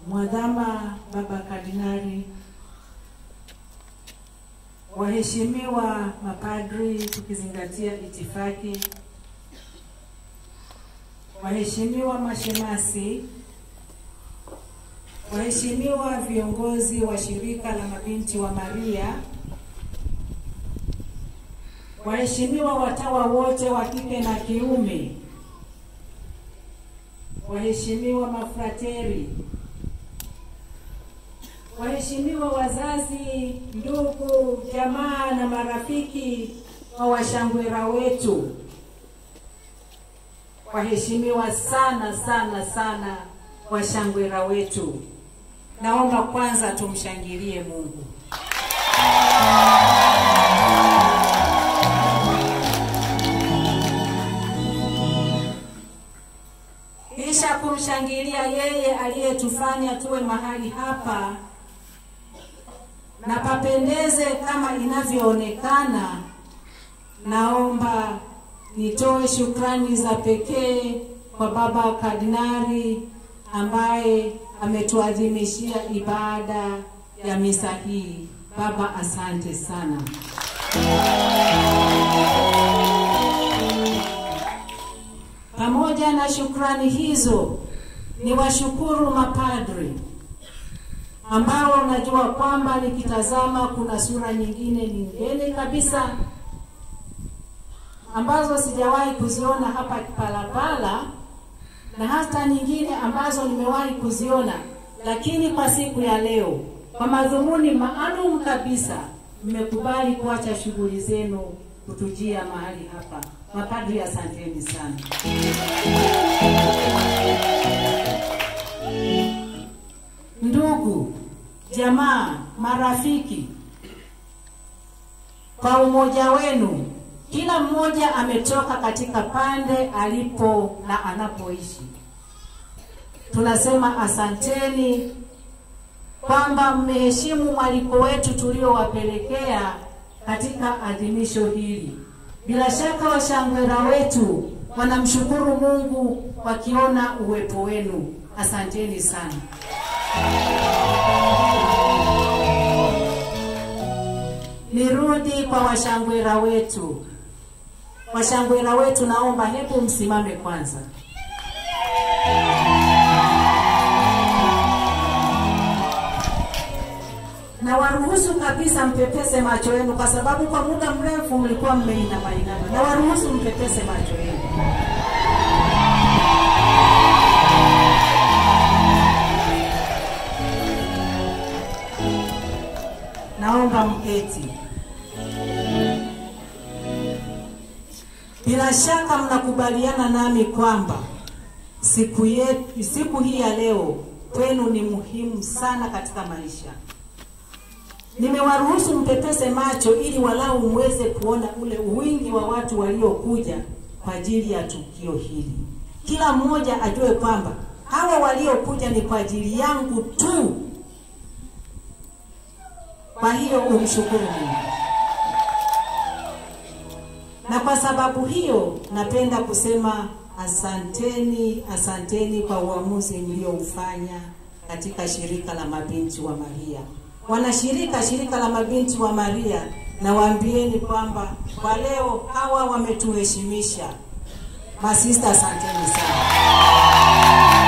Mwadhama Baba Kardinali, waheshimiwa mapadri, tukizingatia itifaki, waheshimiwa mashemasi, waheshimiwa viongozi wa shirika la mabinti wa Maria, waheshimiwa watawa wote wa kike na kiume, waheshimiwa mafrateri, waheshimiwa wazazi, ndugu, jamaa na marafiki wa washangwera wetu, waheshimiwa sana sana sana washangwera wetu, naomba kwanza tumshangilie Mungu. kisha kumshangilia yeye aliyetufanya tuwe mahali hapa na papendeze kama inavyoonekana. Naomba nitoe shukrani za pekee kwa Baba Kardinali ambaye ametuadhimishia ibada ya misa hii. Baba, asante sana. Pamoja na shukrani hizo, ni washukuru mapadri ambao najua kwamba nikitazama kuna sura nyingine nyingine kabisa ambazo sijawahi kuziona hapa Kipalapala na hata nyingine ambazo nimewahi kuziona, lakini kwa siku ya leo, kwa madhumuni maalum kabisa, mmekubali kuacha shughuli zenu kutujia mahali hapa. Mapadri, asanteni sana. Ndugu, jamaa, marafiki, kwa umoja wenu, kila mmoja ametoka katika pande alipo na anapoishi. Tunasema asanteni kwamba mmeheshimu mwaliko wetu tuliowapelekea katika adhimisho hili. Bila shaka washangwera wetu wanamshukuru Mungu wakiona uwepo wenu. Asanteni sana. Nirudi kwa washangwera wetu. Washangwera wetu, naomba hebu msimame kwanza. na waruhusu kabisa mpepese macho yenu, kwa sababu kwa muda mrefu mlikuwa mmeinama inama. Na waruhusu mpepese macho yenu. Naomba mketi. Bila shaka mnakubaliana nami kwamba siku yetu, siku hii ya leo kwenu ni muhimu sana katika maisha. Nimewaruhusu mpepese macho ili walau mweze kuona ule wingi wa watu waliokuja kwa ajili ya tukio hili. Kila mmoja ajue kwamba hawa waliokuja ni kwa ajili yangu tu. Kwa hiyo umshukuru Mungu. Na kwa sababu hiyo napenda kusema asanteni, asanteni kwa uamuzi mlioufanya katika shirika la mabinti wa Maria. Wanashirika shirika la mabinti wa Maria, na waambieni kwamba kwa leo hawa wametuheshimisha. Masista, asanteni sana.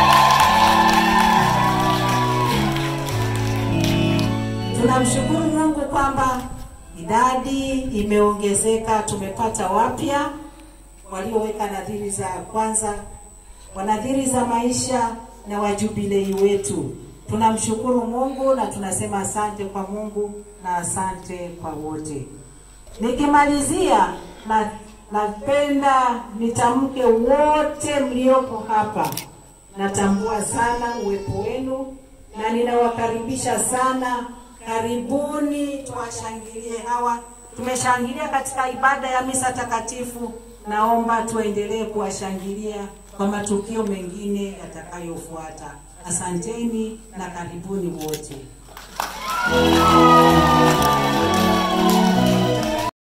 Tunamshukuru Mungu kwamba idadi imeongezeka, tumepata wapya walioweka nadhiri za kwanza, wanadhiri za maisha na wajubilei wetu. Tunamshukuru Mungu na tunasema asante kwa Mungu na asante kwa wote. Nikimalizia na napenda nitamke wote mliopo hapa, natambua sana uwepo wenu na ninawakaribisha sana. Karibuni, tuwashangilie hawa. Tumeshangilia katika ibada ya misa takatifu, naomba tuendelee kuwashangilia kwa matukio mengine yatakayofuata. Asanteni na karibuni wote.